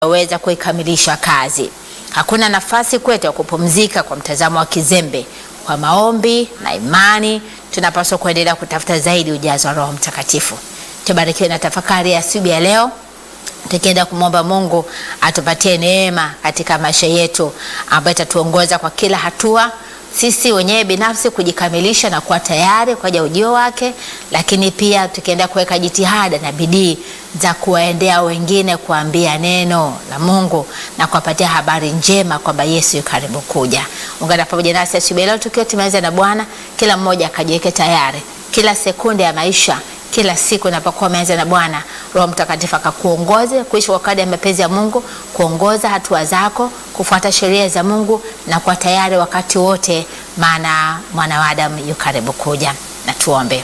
weza kuikamilisha kazi. Hakuna nafasi kwetu ya kupumzika kwa mtazamo wa kizembe. Kwa maombi na imani, tunapaswa kuendelea kutafuta zaidi ujazo wa Roho Mtakatifu. Tubarikiwe na tafakari ya asubuhi ya leo, tukienda kumwomba Mungu atupatie neema katika maisha yetu ambayo itatuongoza kwa kila hatua sisi wenyewe binafsi kujikamilisha na kuwa tayari kwa ajili ya ujio wake, lakini pia tukienda kuweka jitihada na bidii za kuwaendea wengine, kuambia neno la Mungu na kuwapatia habari njema kwamba Yesu yu karibu kuja. Ungana pamoja nasi asubuhi leo tukiwa tumeanza na Bwana, kila mmoja akajiweke tayari, kila sekunde ya maisha kila siku unapokuwa umeanza na Bwana, Roho Mtakatifu akakuongoze kuishi kwa kadri ya mapenzi ya Mungu, kuongoza hatua zako, kufuata sheria za Mungu na kuwa tayari wakati wote, maana mwana wa Adamu yu karibu kuja. Na tuombe.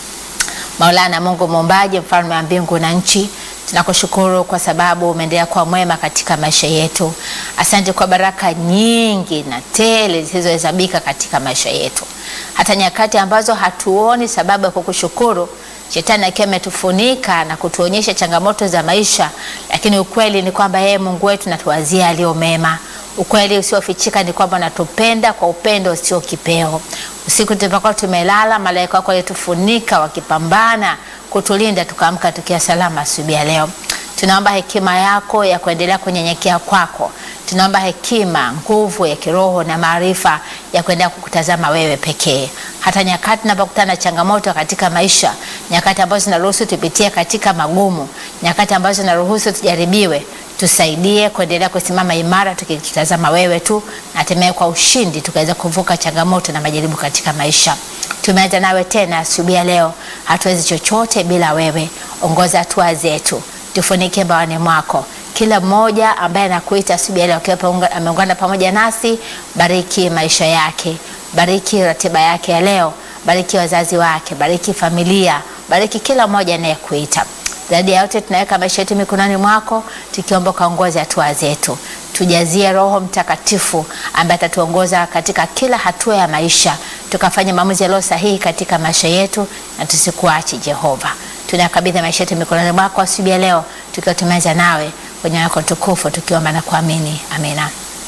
Maulana Mungu muumbaji, mfalme wa mbingu na nchi, tunakushukuru kwa sababu umeendelea kuwa mwema katika maisha yetu. Asante kwa baraka nyingi na tele zisizohesabika katika maisha yetu, hata nyakati ambazo hatuoni sababu ya kukushukuru Shetani akiwa ametufunika na kutuonyesha changamoto za maisha, lakini ukweli ni kwamba yeye Mungu wetu natuwazia aliyo mema. Ukweli usiofichika ni kwamba natupenda kwa upendo usio kipeo. Usiku tulipokuwa tumelala, malaika wako walitufunika wakipambana kutulinda, tukaamka tukiwa salama asubuhi ya leo. Tunaomba hekima yako ya kuendelea kunyenyekea kwako. Tunaomba hekima, nguvu ya kiroho na maarifa ya kuendelea kukutazama wewe pekee, hata nyakati tunapokutana na changamoto katika maisha, nyakati ambazo zinaruhusu tupitie katika magumu, nyakati ambazo zinaruhusu tujaribiwe, tusaidie kuendelea kusimama imara tukitazama wewe tu, na hatimaye kwa ushindi tukaweza kuvuka changamoto na majaribu katika maisha. Tumeanza nawe tena asubuhi ya leo, hatuwezi chochote bila wewe. Ongoza hatua zetu, tufunike mbaoni mwako kila mmoja ambaye anakuita asubuhi ya leo akiwa ameungana pamoja nasi, bariki maisha yake, bariki ratiba yake ya leo, bariki wazazi wake, bariki familia, bariki kila mmoja anayekuita. Zaidi ya yote, tunaweka maisha yetu mikononi mwako, tukiomba ukaongoze hatua zetu, tujazie Roho Mtakatifu ambaye atatuongoza katika kila hatua ya maisha, tukafanya maamuzi yaliyo sahihi katika maisha yetu, na tusikuache Jehova. Tunakabidhi maisha yetu mikononi mwako asubuhi ya leo, tukiwa tumeanza nawe kwenye wako tukufu tukiomba na kuamini, amina.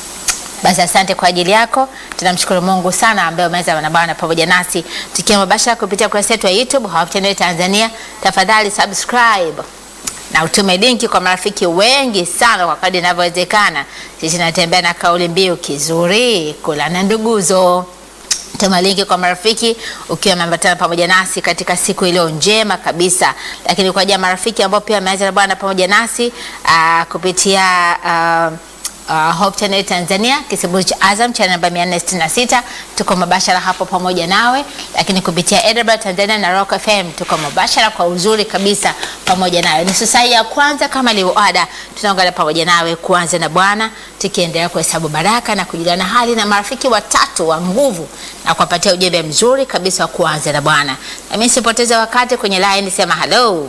Basi asante kwa ajili yako. Tunamshukuru Mungu sana ambaye umeweza na Bwana pamoja nasi tukiwa mubashara kupitia kurasa yetu ya YouTube Hope Channel Tanzania. Tafadhali subscribe na utume linki kwa marafiki wengi sana kwa kadri inavyowezekana. Sisi tunatembea na kauli mbiu kizuri kula na nduguzo. Tuma linki kwa marafiki ukiwa umeambatana pamoja nasi katika siku iliyo njema kabisa. Lakini kwa ajili ya marafiki ambao pia wameanza na Bwana pamoja nasi uh, kupitia uh, Uh, Hope Channel Tanzania kisibu cha Azam cha namba 466 tuko mubashara hapo pamoja nawe, lakini kupitia Edinburgh Tanzania na Rock FM tuko mubashara kwa uzuri kabisa pamoja nawe. Nusu saa ya kwanza kama ilivyoada, tunaungana pamoja nawe kuanza na Bwana, tukiendelea kuhesabu baraka na kujuliana hali na marafiki watatu wa nguvu na kuwapatia ujumbe mzuri kabisa wa kuanza na Bwana. Na mimi sipoteze wakati kwenye line, sema hello.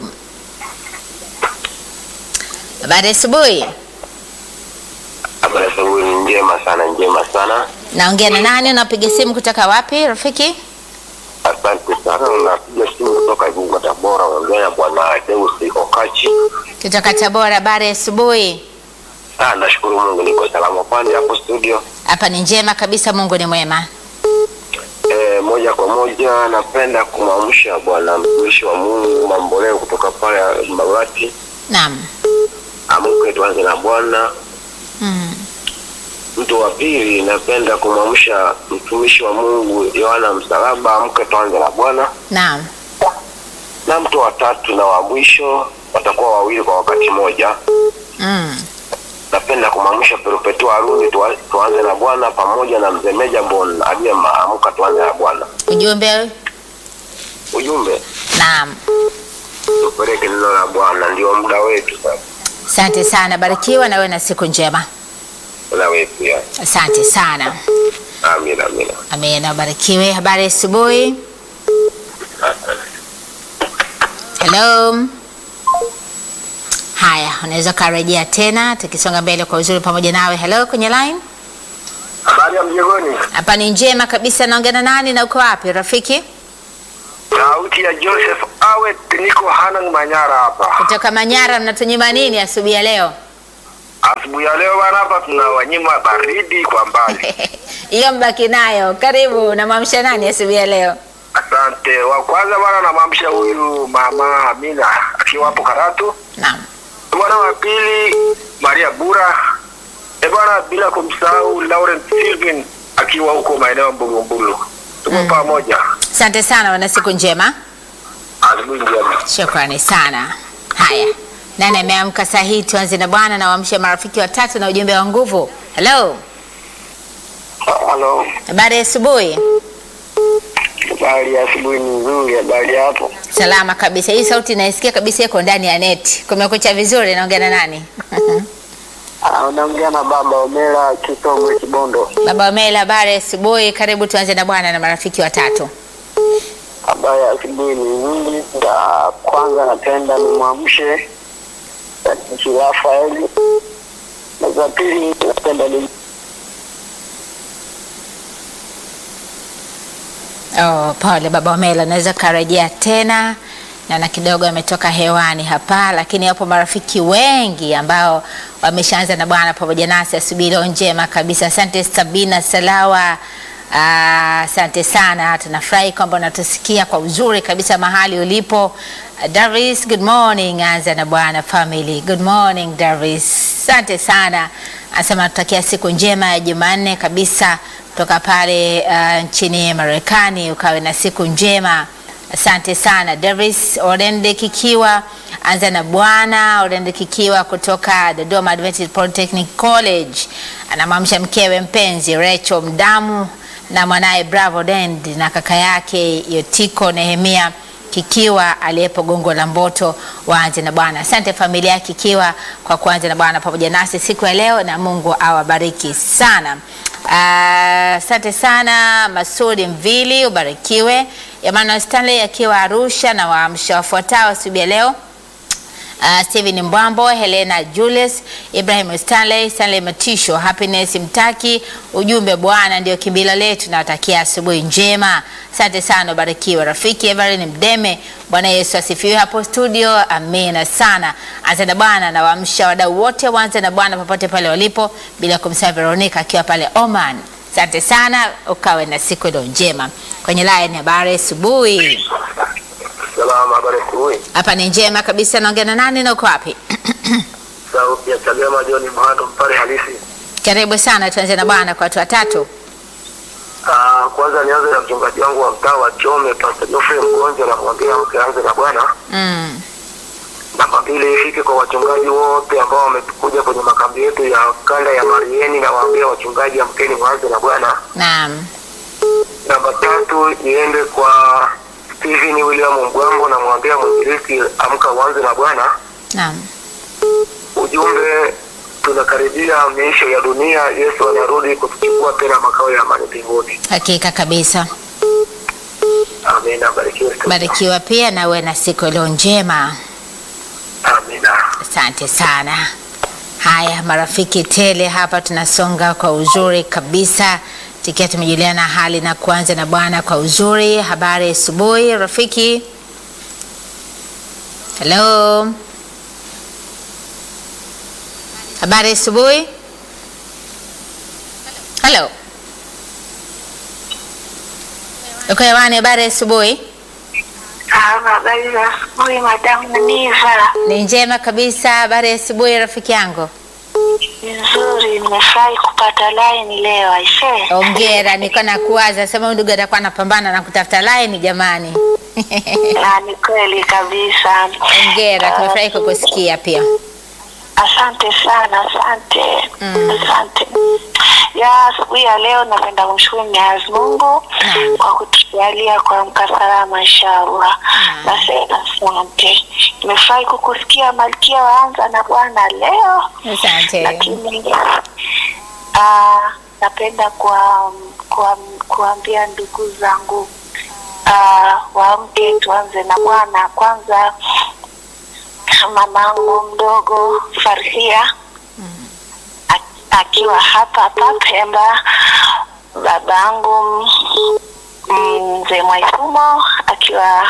Habari asubuhi. Habari asubuhi njema sana, njema sana. Naongea na nani? Unapiga simu kutoka wapi rafiki? Asante sana. Unapiga simu kutoka Igunga, Tabora. Unaongea na bwana Deus Okachi. Kutoka Tabora. Habari asubuhi. Ah, nashukuru Mungu niko salama. Pande hapo studio? Hapa ni njema kabisa, Mungu ni mwema. E, moja kwa moja napenda kumwamsha bwana mtumishi wa Mungu Mamboleo kutoka pale Mbagati. Naam. Amke tuanze na Bwana. Mm. Mtu wa pili napenda kumwamsha mtumishi wa Mungu Yohana Msalaba, amke tuanze na Bwana. Naam. Na mtu wa tatu na wa mwisho watakuwa wawili kwa wakati mmoja. Mm. Napenda kumwamsha Perpetua Haruni tuwa- tuanze na Bwana pamoja na mzee Meja Bon aliyemaamka tuanze na Bwana. Ujumbe. Ujumbe Naam. tupeleke neno la Bwana, ndio muda wetu sasa. Asante sana, barikiwa na wewe na siku njema. Na wewe pia. Asante sana. Amina, amina. Amina, ubarikiwe. Habari asubuhi. Hello. Haya, unaweza ukarejea tena tukisonga mbele kwa uzuri pamoja nawe. Hello, kwenye line. Habari ya mjengoni. Hapa ni njema kabisa. Naongea na nani na uko wapi rafiki? Sauti ya Joseph Awet, niko Hanang Manyara hapa. Kutoka Manyara. Mnatunyima nini asubuhi ya leo? asubuhi ya leo bana, hapa tuna wanyima baridi kwa mbali. Hiyo mbaki nayo. Karibu, namwamsha nani asubuhi ya leo? Asante. Wa kwanza bana, namwamsha huyu mama Amina akiwa hapo Karatu. Naam. Bwana wa pili Maria Bura. E bwana, bila kumsahau Laurent Silvin akiwa huko maeneo ya Mbulumbulu. Tuko pamoja. Asante sana, wana siku njema. Asubuhi njema. Shukrani sana. Haya, nani ameamka saa hii? Tuanze na bwana na waamshe marafiki watatu na ujumbe wa nguvu. Hello, Halo. habari ya asubuhi. Habari ya asubuhi ni nzuri, habari hapo. Salama kabisa. Hii sauti naisikia kabisa iko ndani ya neti. Kumekucha vizuri. Naongea na nani? Unaongea na baba Omera Kisogwe Kibondo. Baba Omela, habari ya asubuhi. Karibu, tuanze na bwana na marafiki watatu. Habari ya asubuhi ni nzuri. Za kwanza napenda nimwamshe Sadiki Rafaeli, na za pili napenda ni Oh, pole baba Omela, naweza karejea tena naona kidogo ametoka hewani hapa, lakini wapo marafiki wengi ambao wameshaanza na Bwana pamoja nasi asubuhi leo njema kabisa. Asante Sabina Salawa, ah, asante sana, tunafurahi kwamba unatusikia kwa uzuri kabisa mahali ulipo. Uh, Davis, good morning. Anza na Bwana family, good morning Davis, asante sana. Anasema tutakia siku njema ya Jumanne kabisa kutoka pale uh, nchini Marekani, ukawe na siku njema. Asante sana Davis Orende Kikiwa, anza na Bwana Orende Kikiwa kutoka Dodoma Adventist Polytechnic College, anamwamsha mkewe mpenzi Rachel Mdamu na mwanaye Bravo Dend na kaka yake Yotiko Nehemia Kikiwa aliyepo Gongo la Mboto. Waanze na Bwana. Asante familia ya Kikiwa kwa kuanza na Bwana pamoja nasi siku ya leo, na Mungu awabariki sana. Asante sana Masudi Mvili, ubarikiwe. Emmanuel Stanley akiwa Arusha na waamsha wafuatao asubuhi ya leo. Uh, Steven Mbwambo, Helena Julius, Ibrahim Stanley, Stanley Matisho, Happiness Mtaki. Ujumbe, Bwana ndio kimbilio letu, nawatakia asubuhi njema. Asante sana, ubarikiwe. Rafiki Evelyn Mdeme, Bwana Yesu asifiwe hapo studio, amina sana. Anza na Bwana na waamsha wadau wote, waanze na Bwana popote pale walipo, bila kumsahau Veronica akiwa pale Oman. Asante sana, ukawe na siku iliyo njema. Kwenye line habari asubuhi. salama. Habari asubuhi. Hapa ni njema kabisa. Naongea na nani na uko wapi? Sauti ya Chagema John Mhando mpare halisi. Karibu sana, tuanze na Bwana kwa watu watatu. Ah, kwanza nianze na mchungaji wangu wa mtaa wa Chome Pastor Geoffrey Mgonja na kumwambia mke anze na Bwana. Mm. Namba mbili ifike kwa wachungaji wote ambao wamekuja kwenye makambi yetu ya kanda ya Marieni na waambia wachungaji amkeni mwanze na Bwana. Naam. Namba tatu iende kwa Steven William Mbwango na mwambia mwinjilisti amka uanze na Bwana. Naam. Ujumbe tunakaribia miisho ya dunia, Yesu anarudi kutuchukua tena makao ya amani mbinguni. Hakika kabisa. Amina, barikiwe. Barikiwa pia na uwe na siku iliyo njema. Amina. Asante sana. Haya, marafiki tele hapa, tunasonga kwa uzuri kabisa, tukiwa tumejuliana hali na kuanza na Bwana kwa uzuri. Habari asubuhi rafiki. Hello, habari asubuhi. Hello, uko hewani? Habari asubuhi. Habari za asubuhi madamu Niva. Ni njema kabisa. Habari asubuhi rafiki yangu. Nzuri, nimefurahi kupata line leo aisee. Ongera, niko na kuwaza sema huyu ndugu atakuwa anapambana na kutafuta line jamani. Na ni kweli kabisa. Ongera, tumefurahi kukusikia pia. Asante sana, asante. Mm. Asante. Ya asubuhi ya leo napenda kumshukuru Mwenyezi Mungu Naam. kwa kutujalia kuamka salama inshallah. Naam. Nasema asante. Nimefurahi kukusikia Malkia waanza na Bwana leo. Asante. lakini ah, napenda kwa, kwa, kuambia ndugu zangu ah, waamke tuanze na Bwana kwanza. Mamangu mdogo Farhia a- akiwa hapa hapa Pemba, babangu mm, mzee Mwaifumo akiwa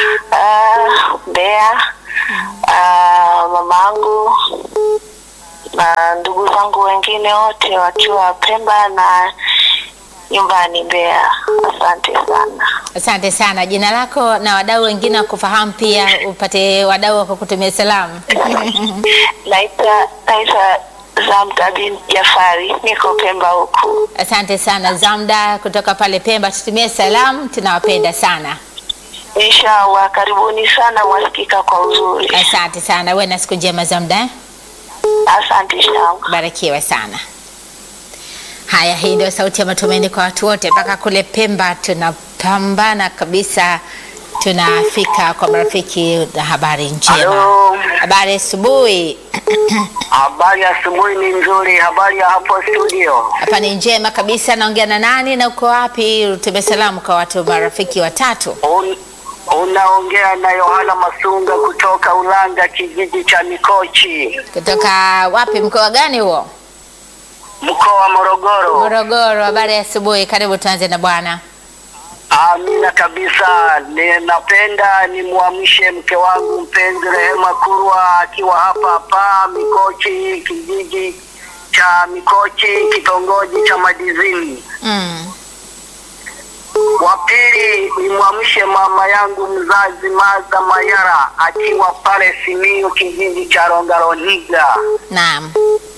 ah, Mbeya, ah, mamangu na ndugu zangu wengine wote wakiwa Pemba na nyumbani Mbeya. Asante sana. Asante sana. Jina lako na wadau wengine wakufahamu pia, upate wadau wa kukutumia salamu. Naitwa naitwa Zamda bin Jafari, niko Pemba huku. Asante sana Zamda kutoka pale Pemba, tutumie salamu, tunawapenda sana. Inshallah, karibuni sana, mwasikika kwa uzuri. Asante sana, uwe na siku njema Zamda, eh? Asante shangu. barikiwe sana. Haya, hii ndio sauti ya matumaini kwa watu wote. Mpaka kule Pemba tunapambana kabisa, tunafika kwa marafiki na habari njema. Halo. Habari asubuhi. Habari ya asubuhi ni nzuri. Habari ya hapo studio? Hapa ni njema kabisa. Naongea na nani na uko wapi? Utume salamu kwa watu marafiki watatu. Un, unaongea na Yohana Masunga kutoka Ulanga, kijiji cha Mikochi, Kutoka wapi? Mkoa gani huo? mkoa wa Morogoro. Morogoro. Habari ya asubuhi. Karibu, tuanze na bwana. Amina kabisa. Ninapenda nimwamshe mke wangu mpenzi Rehema Kurwa akiwa hapa hapa Mikochi, kijiji cha Mikochi, kitongoji cha Madizini. Mm. Wa pili nimwamshe mama yangu mzazi Maza Mayara akiwa pale Simiyu, kijiji cha Rongaroniga. Naam.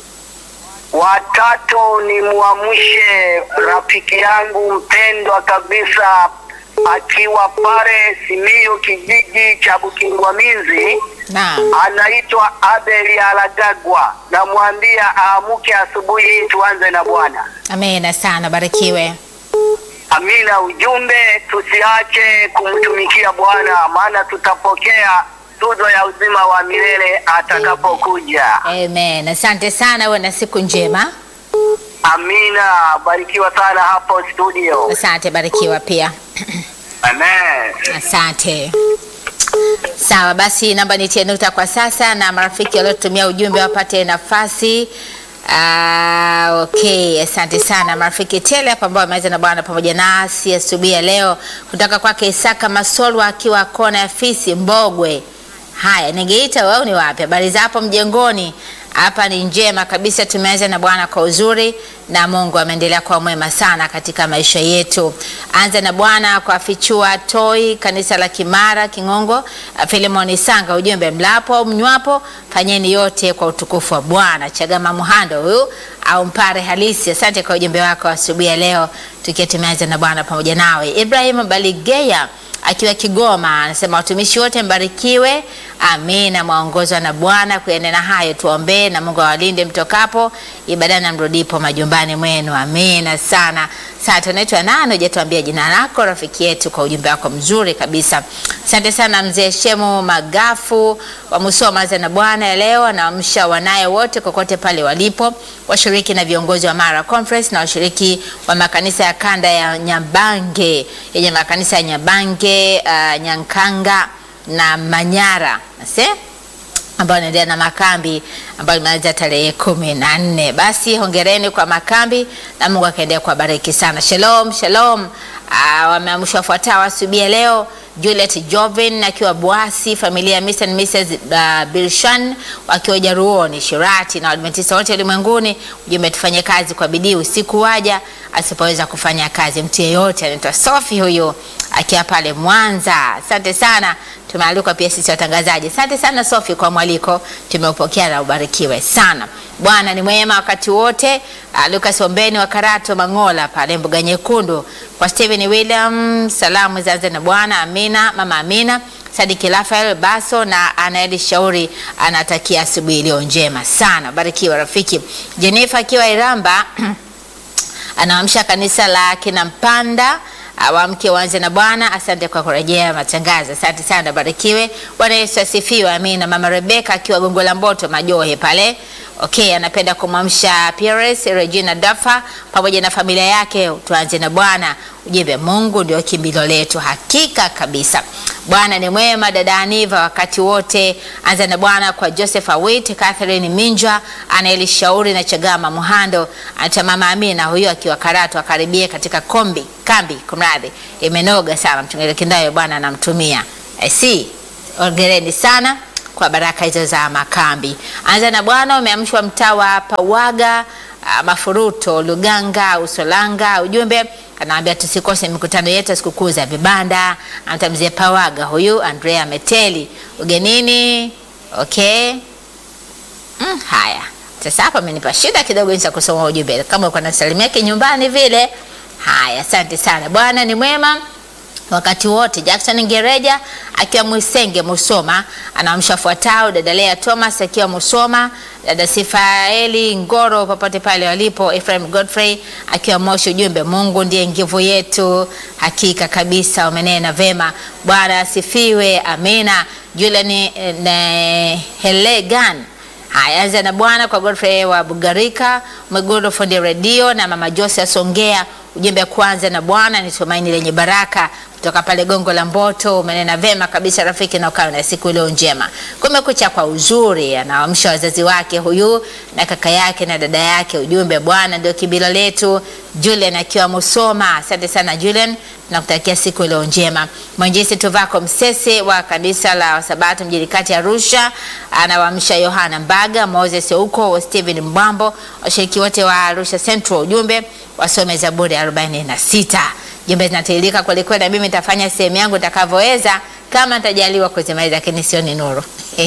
Watatu nimwamshe rafiki yangu mpendwa kabisa akiwa pale Simiyu, kijiji cha Bukingwamizi, Naam. anaitwa Abeli Alagagwa. Namwambia aamuke asubuhi hii tuanze na Bwana. Amina sana, barikiwe. Amina. Ujumbe, tusiache kumtumikia Bwana, maana tutapokea tuzo ya uzima wa milele atakapokuja. Amen. Asante sana, uwe na siku njema. Amina. Barikiwa sana hapo studio. Asante, barikiwa pia. Amen. Asante. Sawa basi, namba nitie nukta kwa sasa, na marafiki waliotumia ujumbe wapate nafasi. Ah, okay, asante sana marafiki tele hapa ambao wameweza na Bwana pamoja nasi asubuhi ya leo, kutoka kwake Isaka Masolwa akiwa kona ya Fisi Mbogwe. Haya, ningeita wewe ni wapi? Habari za hapo mjengoni? Hapa ni njema kabisa, tumeanza na Bwana kwa uzuri na Mungu ameendelea kuwa mwema sana katika maisha yetu. Anza na Bwana kwa fichua toi kanisa la Kimara Kingongo, Filemoni Sanga, ujumbe mlapo au mnywapo, fanyeni yote kwa utukufu wa Bwana. Chagama Muhando huyu au mpare halisi, asante kwa ujumbe wako asubuhi ya leo, tukiwa tumeanza na Bwana pamoja nawe. Ibrahim Baligeya akiwa Kigoma anasema watumishi wote mbarikiwe, amina. Mwaongozwa na Bwana kuenena hayo, tuombee na Mungu awalinde mtokapo ibadani na mrudipo majumbani mwenu, amina sana. Sasa unaitwa nani? Hujatuambia jina lako, rafiki yetu, kwa ujumbe wako mzuri kabisa. Asante sana mzee Shemu Magafu wa Musoma Anza na Bwana ya leo, anaamsha wanaye wote kokote pale walipo, washiriki na viongozi wa Mara Conference na washiriki wa makanisa ya kanda ya Nyabange yenye makanisa ya Nyabange, uh, Nyankanga na Manyara Ase? ambayo anaendelea na makambi ambayo imeanza tarehe kumi na nne. Basi hongereni kwa makambi na Mungu akaendelea kuwabariki sana. Shalom, shalom. Uh, wameamshwa wafuatao asubuhi ya leo Juliet Jovin akiwa Bwasi, familia ya Mr. and Mrs. Uh, Bilshan wakiwa Jaruoni Shirati na Waadventista wote ulimwenguni. Ujumbe, tufanye kazi kwa bidii, usiku waja asipoweza kufanya kazi mtu yeyote. Anaitwa Sofi huyu akiwa pale Mwanza. Asante sana, tumealikwa pia sisi watangazaji. Asante sana Sofi kwa mwaliko, tumeupokea na ubarikiwe sana. Bwana ni mwema wakati wote. Uh, Lucas Ombeni wa Karato Mangola pale Mbuga Nyekundu, kwa Steven William, salamu zaanze na Bwana. Amina, mama Amina Sadiki Rafael Baso na Anaeli Shauri anatakia asubuhi iliyo njema sana. Barikiwa rafiki. Jennifer akiwa Iramba anaamsha kanisa la kina Mpanda awamke waanze na Bwana. Asante kwa kurejea matangazo, asante sana, barikiwe. Bwana Yesu asifiwe, amina. Mama Rebeka akiwa Gongo la Mboto Majohe pale Okay, anapenda kumwamsha Pierce Regina Dafa pamoja na familia yake. Tuanze na Bwana, ujumbe Mungu ndio kimbilio letu. Hakika kabisa Bwana ni mwema. Dada Aniva wakati wote, anza na Bwana kwa Joseph Awit, Catherine Minjwa, Anaeli Shauri na Chagama Muhando, ata mama Amina huyo akiwa Karatu, akaribie katika kombi kambi, kumradhi, imenoga sana mchungaji Kindayo, Bwana anamtumia. I see. Ongereni sana kwa baraka hizo za makambi. Anza na Bwana umeamshwa mtaa wa Pawaga ah, Mafuruto, Luganga, Usolanga. Ujumbe anaambia tusikose mikutano yetu ya sikukuu za vibanda. Anamtamzia Pawaga huyu Andrea Meteli ugenini. Okay. Mm, haya sasa hapa amenipa shida kidogo jinsi ya kusoma ujumbe kama uko na salamu yake nyumbani vile. Haya, asante sana. Bwana ni mwema wakati wote. Jackson Ngereja akiwa Mwisenge Musoma anaamsha fuatao: dada Lea Thomas akiwa Musoma, dada Sifaeli Ngoro popote pale walipo, Ephraim Godfrey akiwa Moshi. Ujumbe, Mungu ndiye nguvu yetu. Hakika kabisa, umenena vema. Bwana asifiwe, amina. Julian eh, ne- Helegan Haya, anza na Bwana kwa Godfrey wa Bugarika, Mwegoro fundi redio na mama Jose Songea. Ujumbe kwanza na Bwana ni tumaini lenye baraka kutoka pale Gongo la Mboto. Umenena vema kabisa rafiki, na ukawe na siku iliyo njema. Kumekucha kwa uzuri, anaamsha wazazi wake huyu na kaka yake na dada yake. Ujumbe, Bwana ndio kibilo letu. Julian akiwa Musoma, asante sana Julian, nakutakia siku iliyo njema. Mwanjisi Tuvako Msese wa kanisa la Wasabato mjini kati ya Arusha anawaamsha Yohana Mbaga, Moses Ouko, Steven Mbwambo, washiriki wote wa Arusha Central. Ujumbe wasome Zaburi 46. Jumbe zinatiririka kweli kweli, na mimi nitafanya sehemu yangu nitakavyoweza kama nitajaliwa kuzimaliza, lakini sio ni nuru.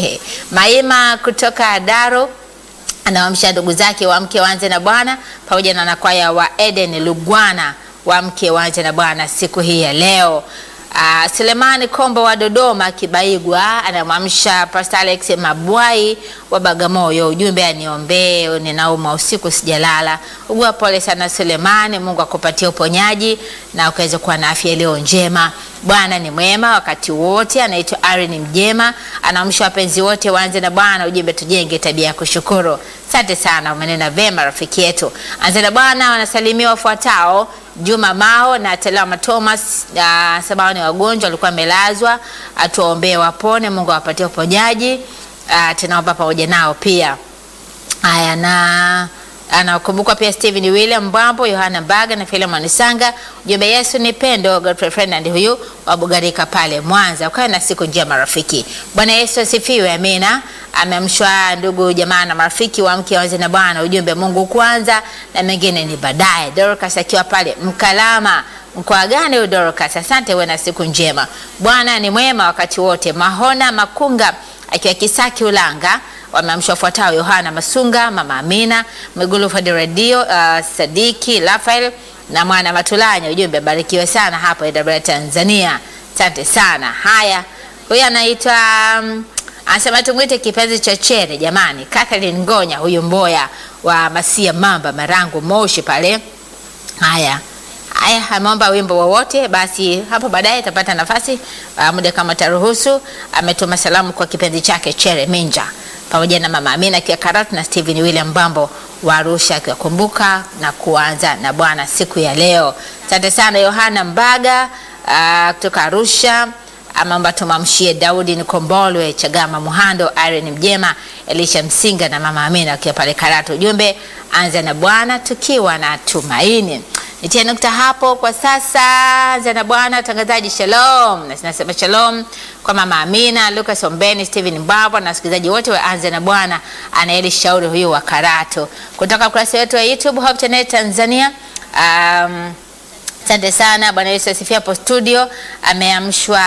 Maima kutoka Daro anawaamsha ndugu zake wa mke waanze na Bwana pamoja na wanakwaya wa Eden Lugwana wa mke waanze na Bwana siku hii ya leo. Uh, Selemani Kombo wa Dodoma Kibaigwa anamwamsha Pastor Alex Mabwai wa Bagamoyo. Ujumbe aniombee, ninauma usiku sijalala. Ugua pole sana Selemani, Mungu akupatie uponyaji na ukaweze kuwa na afya iliyo njema. Bwana ni mwema wakati wote. Anaitwa Irene Mjema, anaamsha wapenzi wote waanze na Bwana. Ujumbe tujenge tabia ya kushukuru. Asante sana, umenena vema rafiki yetu. Anze na Bwana wanasalimia wafuatao Juma Mao na Telama Thomas uh, sababu ni wagonjwa walikuwa wamelazwa, atuwaombee wapone, Mungu awapatie uponyaji. Uh, tunaomba pamoja nao pia. Haya na anakumbukwa pia Stephen William Mbwambo, Yohana Mbaga na Philemon Sanga. Ujumbe Yesu ni pendo. Godfrey Fernand huyu wa Bugarika pale Mwanza. Ukawe na siku njema rafiki. Bwana Yesu asifiwe, amina. Ameamshwa ndugu jamaa na marafiki wa mke waanze na Bwana. Ujumbe Mungu kwanza na mengine ni baadaye. Dorcas akiwa pale Mkalama. Mkoa gani huyo Dorcas? Asante, uwe na siku njema. Bwana ni mwema wakati wote. Mahona Makunga akiwa Kisaki Ulanga wameamshwa wafuatao: Yohana Masunga, Mama Amina Mwigulu Fadi Radio, uh, Sadiki Rafael na mwana Matulanya. Ujumbe barikiwe sana hapo AWR Tanzania, asante sana. Haya, huyu anaitwa um, anasema tumwite kipenzi cha chere jamani, Catherine Ngonya, huyu Mboya wa Masia Mamba Marangu Moshi pale. Haya haya, ameomba wimbo wowote, basi hapo baadaye atapata nafasi uh, muda kama taruhusu. Ametuma salamu kwa kipenzi chake Chere Minja pamoja na mama Amina akiwa Karatu na Steven William Bambo wa Arusha akiwakumbuka na kuanza na Bwana siku ya leo. Asante sana Yohana Mbaga uh, kutoka Arusha amamba tumamshie Daudi Nikombolwe Chagama Muhando Irene Mjema Elisha Msinga na mama Amina akiwa pale Karatu. Ujumbe anza na Bwana tukiwa na tumaini. Nitie nukta hapo kwa sasa. Anza na Bwana tangazaji, shalom. Na sinasema shalom kwa mama Amina, Lucas Ombeni, Steven Mbabwa na wasikilizaji wote wa Anza na Bwana, anaeli shauri huyu wa Karatu kutoka ukurasa wetu wa YouTube Hope Channel Tanzania. Um, Asante sana Bwana Yesu asifiwe. Hapo studio ameamshwa,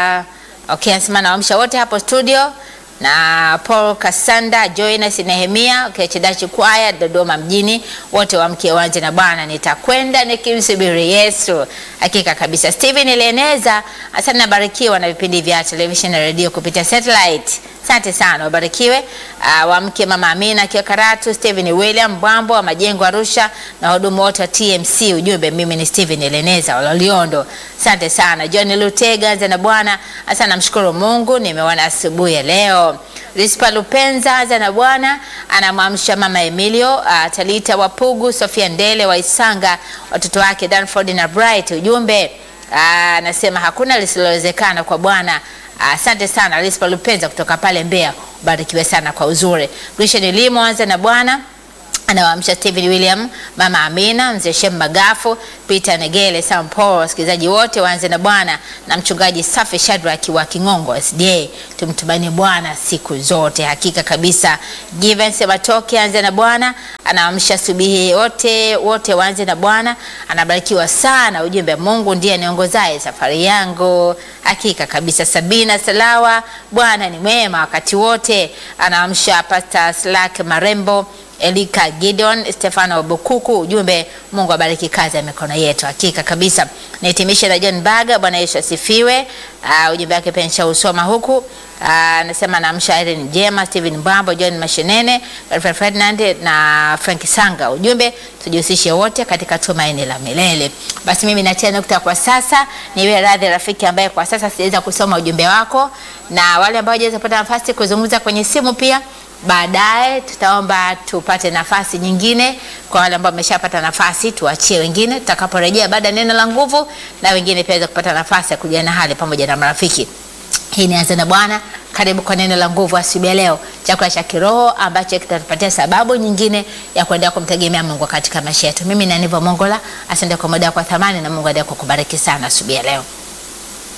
okay, anasema naamsha wote hapo studio na Paul Kasanda, Joynes Nehemia, okay, Chidachi Kwaya Dodoma mjini, wote wamke wanje na Bwana, nitakwenda nikimsubiri Yesu. Hakika kabisa. Steven Eleneza, asante, nabarikiwa na vipindi vya television na radio kupitia satellite. Asante sana, wabarikiwe. Uh, wamke mama Amina akiwa Karatu, Steven William Bwambo wa Majengo Arusha na wahudumu wote wa TMC. Ujumbe, mimi ni Steven Eleneza wa Loliondo. Asante sana. John Lutega, anza na Bwana. Asante, namshukuru Mungu nimeona asubuhi ya leo. Rispa Lupenza, anza na Bwana, anamwamsha mama Emilio, uh, Talita Wapugu, Sofia Ndele wa Isanga, watoto wake Danford na Bright. Ujumbe anasema hakuna lisilowezekana kwa Bwana. Asante uh, sana Rispa Lupenza kutoka pale Mbeya, ubarikiwe sana kwa uzuri. Grisha Nilimo, anza na Bwana anawaamsha Steven William, mama Amina, mzee Shem Magafu, Peter Negele, Sam Paul, wasikilizaji wote waanze na Bwana na mchungaji Safi Shadrack wa Kingongo SDA. Tumtumanie Bwana siku zote, hakika kabisa. Given Sebatoke anze na Bwana, anawaamsha subihi wote wote waanze na Bwana, anabarikiwa sana. Ujumbe, Mungu ndiye aniongozaye safari yangu, hakika kabisa. Sabina Salawa, Bwana ni mwema wakati wote, anaamsha Pastor Slack Marembo Elika Gideon, Stefano Bukuku, ujumbe Mungu abariki kazi ya mikono yetu. Hakika kabisa. Nahitimisha na John Baga, Bwana Yesu asifiwe. Uh, ujumbe wake pia nishausoma huku. Anasema uh, namsha Irene Jema, Steven Mbambo, John Mashenene, Alfred Ferdinand na Frank Sanga. Ujumbe tujihusishe wote katika tumaini la milele. Basi mimi natia nukta kwa sasa. Niwe radhi rafiki ambaye kwa sasa sijaweza kusoma ujumbe wako na wale ambao hawajaweza kupata nafasi kuzungumza kwenye simu pia baadaye tutaomba tupate nafasi nyingine kwa wale ambao wameshapata nafasi, tuachie wengine tutakaporejea baada ya neno la nguvu, na wengine pia waweza kupata nafasi ya kujuana hali pamoja na marafiki. Hii ni Anza na Bwana. Karibu kwa neno la nguvu asubuhi ya leo, chakula cha kiroho ambacho kitatupatia sababu nyingine ya kuendelea kumtegemea Mungu katika maisha yetu. Mimi ni Aniva Mongola, asante kwa muda kwa thamani, na Mungu aendelee kukubariki sana asubuhi ya leo.